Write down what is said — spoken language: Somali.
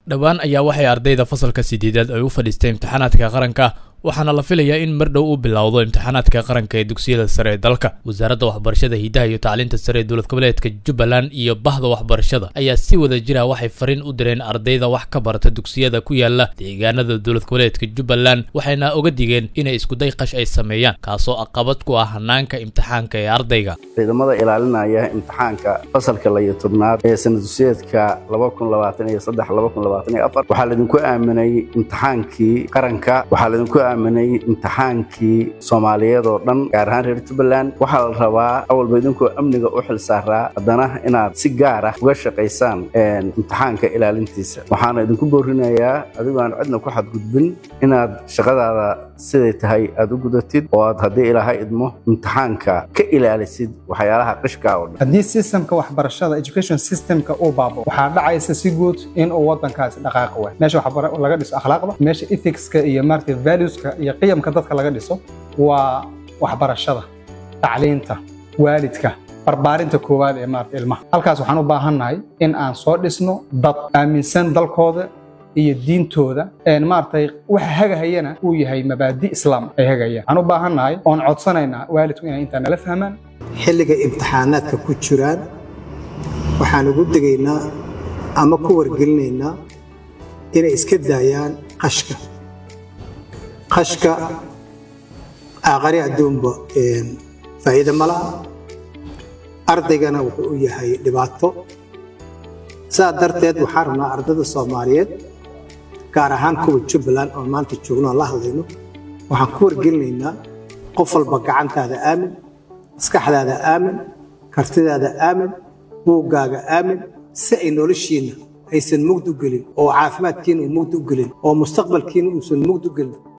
dhowaan ayaa waxay ardayda fasalka sideedaad ay u fadhiistay imtixaanaadka qaranka waxaana la filayaa in mar dhow uu bilowdo imtixaanaadka qaranka ee dugsiyada sare ee dalka wasaaradda waxbarashada hidaha iyo tacliinta sare ee dowlad goboleedka jubbaland iyo bahda waxbarashada ayaa si wada jira waxay fariin u direen ardayda wax ka barata dugsiyada ku yaala deegaanada dowlad goboleedka jubbaland waxayna oga digeen inay iskuday qash ay sameeyaan kaasoo aqabad ku ah hanaanka imtixaanka ee ardayga ciidamada ilaalinaya imtixaanka fasalka layo tobnaad ee sana dugsiyeedka waxaa laydinku aaminay imtixaankii qaranka waxaa laydinku aaminay imtixaankii soomaaliyeed oo dhan gaar ahaan reer jubbaland waxaa la rabaa awalba idinkoo amniga u xil saaraa haddana inaad si gaar ah uga shaqaysaan imtixaanka ilaalintiisa waxaana idinku boorinayaa adigoo aan cidna ku xadgudbin inaad shaqadaada siday tahay aad u gudatid oo aad haddii ilaahay idmo imtixaanka ka ilaalisid waxyaalaha qishka oo dhan haddii systemka waxbarashada education systemka uu baabo waxaa dhacaysa si guud in uu wadankaasi dhaqaaqi waay meesha laga dhiso akhlaaqda meesha ethicska iyo maaragtay valueska iyo qiyamka dadka laga dhiso waa waxbarashada tacliinta waalidka barbaarinta koowaad ee maarata ilmaha halkaas waxaan u baahannahay in aan soo dhisno dad aaminsan dalkooda iyo diintooda maaragtay waxa hagahayana uu yahay mabaadi islaam ay hagayaan waxaan u baahannahay oon codsanaynaa waalidku inay intaa nala fahmaan xilliga imtixaanaadka ku jiraan waxaan ugu degaynaa ama ku wargelinaynaa inay iska daayaan qashka qashka aaqari adduunba faa'iida ma laha ardaygana wuxuu u yahay dhibaato saa darteed waxaan rabnaa ardada soomaaliyeed gaar ahaan kuwa jubbaland oo maanta joogno aan la hadlayno waxaan ku wargelinaynaa qof walba gacantaada aamin maskaxdaada aamin kartidaada aamin buuggaaga aamin si ay noloshiinna aysan mugd u gelin oo caafimaadkiina uu mugd u gelin oo mustaqbalkiina uusan mugd u gelin